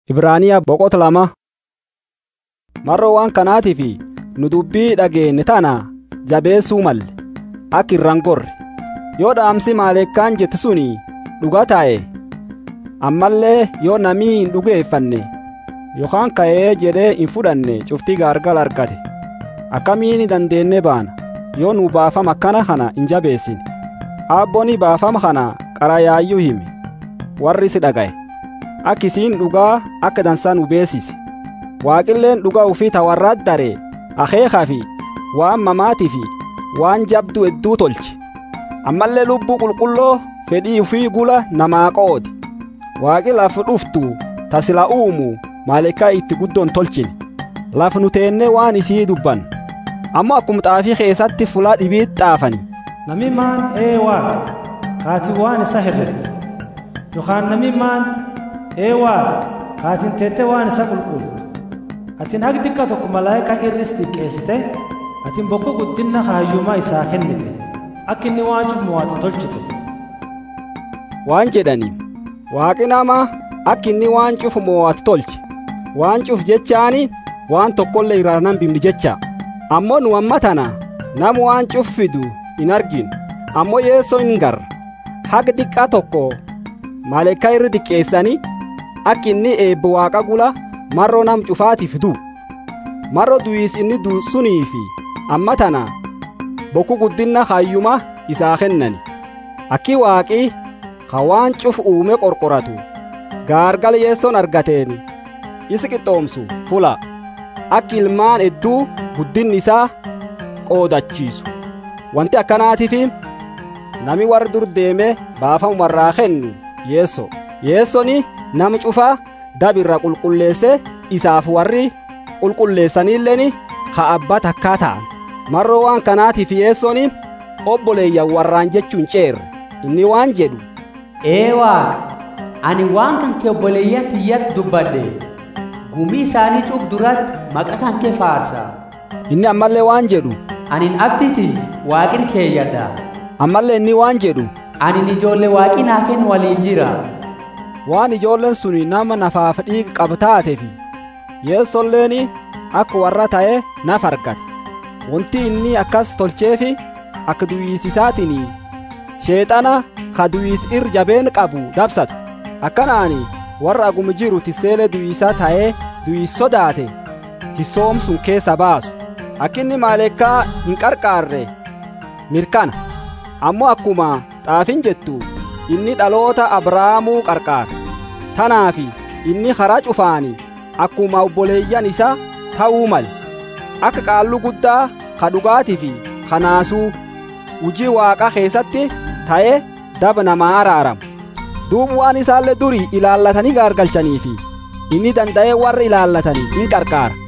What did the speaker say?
Ibraaniyaa boqota lama marroo waan kanaatiif nu dubbii dhageenye tana jabeessuu malle akka irraan gorre yoo dhaamsi maalekkaan jette suni dhugaa taa'e ammallee yoo namii hin dhugeeffanne yookaan ka'ee jedhee hin fudhanne cuftii gaargal argate akkamiin dandeenne baana yoo nu baafama akkana kana hin jabeessine aabbooni baafama kana qarayaayyuu hime warri si dhaga'e akka isiin dhugaa akka dansaa nu beesise waaqilleen dhugaa ufii tawarraat daree akeekaa fi waan mamaatii fi waan jabdu hedduu tolche ammallee lubbuu qulqulloo fedhii ufii gula namaa qoode waaqi laf dhuftu tasila uumu maalekaa itti guddoon tolchine laf nu teennee waan isii dubban ammoo akkuma xaafii keessatti fulaa dhibiit xaafani Nami maan ee waaqa kaati waan isa herrette yookaan nami maan ee waaqa kaatin teette waan isa qulqultu atin haq xiqqa tokko malaayikaa irris xiqqeessite atin bokko guddinna kaayyumaa isaa kennite akka inni waan cufu mo'atu tolchite waan jedhaniin waaqi nama akka inni waan cufu mo'atu tolche waan cuf jechaani waan tokkollee irraa nan bimni jecha ammoo nu amma tana nama waan cuf fidu hin arginu ammoo yeessoo hin garra haga xiqqaa tokko maalekaa irra xiqqeessanii akka inni eebba waaqa gula marroo nam cufaatiif du'u marroo du'iis inni du'u sunii fi amma tana bokku guddinna hayyuma isaa kennani akki waaqii ka waan cuf uume qorqoratu gaargala yeessoon argateen isi qixxoomsu fula akki ilmaan hedduu guddinni isaa qoodachiisu wanti akkanaatiif nami warri dur deeme baafamu warraa kennu yeesso yeessoni nama cufaa dabirra qulqulleesse isaaf warri qulqulleessaniilleen ha abbaa takkaa ta'an marroo waan kanaatiif yeessoni obboleeyyan warraan jechuun ceerre inni waan jedhu Ee waaqa ani waan kan kee obboleeyyan tiyyatti dubbadhe gumii isaanii cuuf duratti maqa kan kee faarsa inni ammallee waan jedhu anin abditi waaqin keeyyadha ammallee inni waan jedhu anin ijoollee waaqi naa kennu waliin jira waan ijoolleen sun nama nafaaf dhiiga qaba taateef yeessolleen akka warra ta'e naf argate wanti inni akkas tolcheefi akka duwwiisisaatiin sheexana ka duwwiis ir jabeen qabu dabsatu akkanaani warra aguma jiru tisseelee duwwiisaa ta'ee duwwiis sodaate tissoomsun keessa baasu akkinni maaleekaa hin qarqaarre mirkana ammoo akkuma xaafin jettu inni dhaloota abrahaamuu qarqaara tanaafi inni karaa cufaani akkuma obboleeyyan isaa ta'uu male akka qaalluu guddaa ka dhugaatii fi kanaasuu hujii waaqaa keessatti ta'ee daba namaa araaramu duuba waan isaallee durii ilaallatanii gaargalchanii fi inni danda'ee warra ilaallatanii in qarqaara